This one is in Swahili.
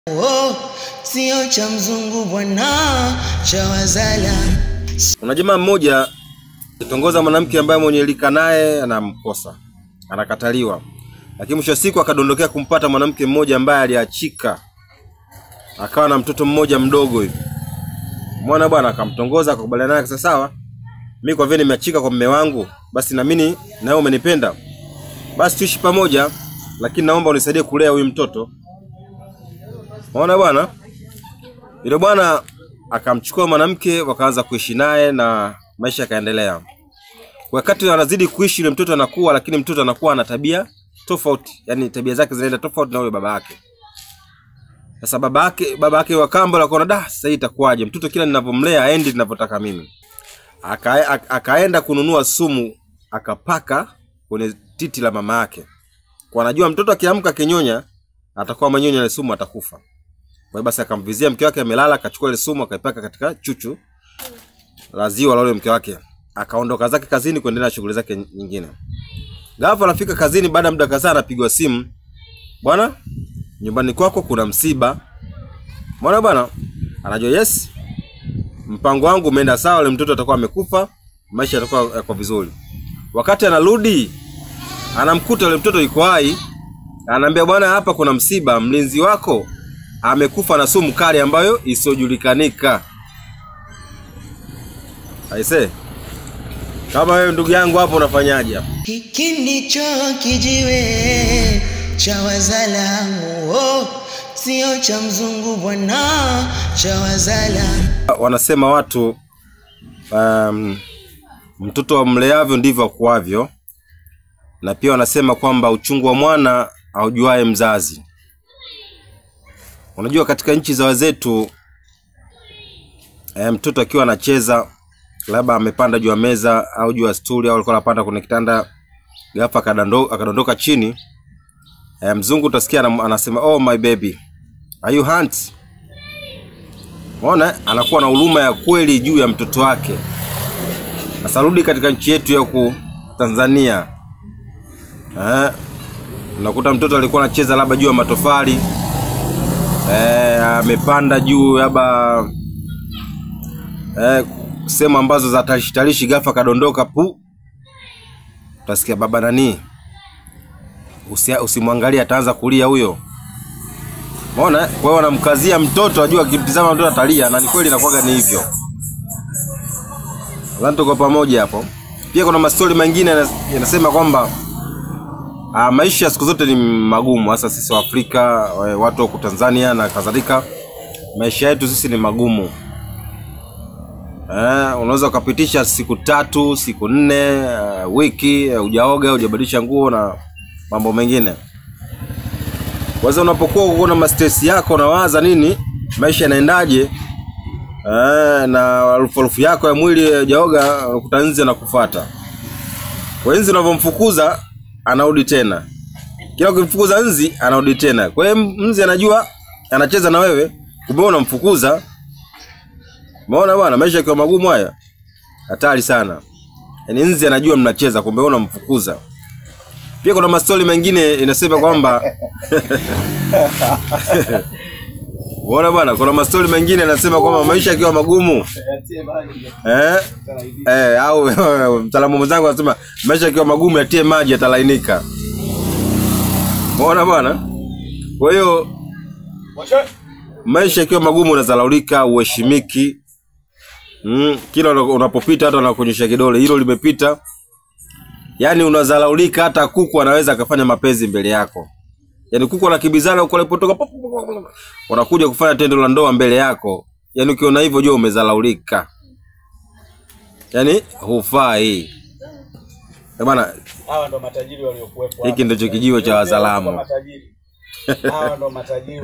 Oh, sio cha mzungu bwana, cha wazala. Kuna jamaa mmoja kitongoza mwanamke ambaye mwenye lika naye anamkosa, anakataliwa, lakini mwisho wa siku akadondokea kumpata mwanamke mmoja ambaye aliachika, akawa na mtoto mmoja mdogo hivi. Mwana bwana akamtongoza, akakubaliana naye, akasema sawa, mimi kwa vile nimeachika kwa mume wangu, basi na mimi na wewe umenipenda, basi tuishi pamoja, lakini naomba unisaidie kulea huyu mtoto. Unaona bwana, yule bwana akamchukua mwanamke wakaanza kuishi naye na maisha yakaendelea. Wakati wanazidi kuishi, yule mtoto anakuwa, lakini mtoto anakuwa ana tabia tofauti, yani tabia zake zinaenda tofauti na yule baba yake. Sasa baba yake baba yake wa kambo akaona da, sasa hii itakuwaje? Mtoto kila ninavyomlea aendi ninavyotaka mimi. Aka, aka, akaenda kununua sumu akapaka kwenye titi la mama yake, kwa anajua mtoto akiamka kinyonya atakuwa manyonya ile sumu atakufa. Kwa hiyo basi akamvizia mke wake amelala, akachukua ile sumu akaipaka katika chuchu la ziwa la yule mke wake, akaondoka zake kazini kuendelea na shughuli zake nyingine. Ghafla anafika kazini, baada ya muda kadhaa anapigwa simu, bwana, nyumbani kwako kuna msiba. Bwana bwana anajua yes, mpango wangu umeenda sawa, yule mtoto atakuwa amekufa, maisha yatakuwa yako vizuri. Wakati anarudi anamkuta yule mtoto yuko hai, anaambia bwana, hapa kuna msiba, mlinzi wako amekufa na sumu kali ambayo isiyojulikanika. Aise, kama wewe ndugu yangu hapo unafanyaje hapo? Hiki ndicho kijiwe cha wazala. Oh, sio cha mzungu bwana, cha wazala. Wanasema watu um, mtoto wa mleavyo ndivyo akuavyo, na pia wanasema kwamba uchungu wa mwana aujuae mzazi. Unajua, katika nchi za wazetu e, mtoto akiwa anacheza labda amepanda juu ya meza au juu ya stuli au alikuwa anapanda kwenye kitanda, ghafla akadando- akadondoka chini e, mzungu utasikia anam- anasema oh my baby are you hurt? Unaona, anakuwa na huruma ya kweli juu ya mtoto wake. Sasa rudi katika nchi yetu ya huku Tanzania eh, unakuta mtoto alikuwa anacheza labda juu ya matofali eh, amepanda juu labda eh, sehemu ambazo za tarishi tarishi, ghafla kadondoka pu, utasikia baba nani, usi, usimwangalie ataanza kulia huyo. Umeona? Kwa hiyo wanamkazia mtoto, ajua akimtizama mtoto atalia, na ni kweli inakuwaga ni hivyo. Nadhani tuko pamoja hapo. Pia kuna mastori mengine yanas- yanasema kwamba Ah, maisha siku zote ni magumu, hasa sisi wa Afrika, eh, watu wa huku Tanzania na kadhalika. Maisha yetu sisi ni magumu. Eh, unaweza ukapitisha siku tatu, siku nne, eh, wiki eh, hujaoga, hujabadilisha nguo na mambo mengine. Kwa hiyo unapokuwa uko na mastress yako, unawaza nini, maisha yanaendaje, eh, na harufu harufu yako ya mwili hujaoga, unakuta nzi anakufuata. Kwa hiyo nzi unavyomfukuza anarudi tena, kila ukimfukuza nzi anarudi tena. Kwa hiyo nzi anajua anacheza na wewe, kumbe wewe unamfukuza. Umeona bwana, maisha yakiwa magumu haya hatari sana. Yaani nzi anajua mnacheza, kumbe wewe unamfukuza. Pia kuna mastori mengine inasema kwamba Unaona bwana, kuna mastori mengine yanasema kwamba maisha yakiwa magumu eh, eh, au mtaalamu mwenzangu anasema maisha yakiwa magumu yatie maji yatalainika. Umeona bwana? Kwa hiyo maisha yakiwa magumu unazalaulika, uheshimiki. Mm, kila una- unapopita hata wanakuonyesha kidole, hilo limepita. Yaani unazalaulika, hata kuku anaweza akafanya mapenzi mbele yako. Yaani kuku anakimbizana huko alipotoka, pop, pop, pop, pop. wanakuja kufanya tendo la ndoa mbele yako. Yaani ukiona hivyo jua umezalaulika. Yaani hufai. Eh bwana, Hawa ndo matajiri waliokuwepo. hiki ndicho kijiwe cha wazalamu. Matajiri. Hawa ndo matajiri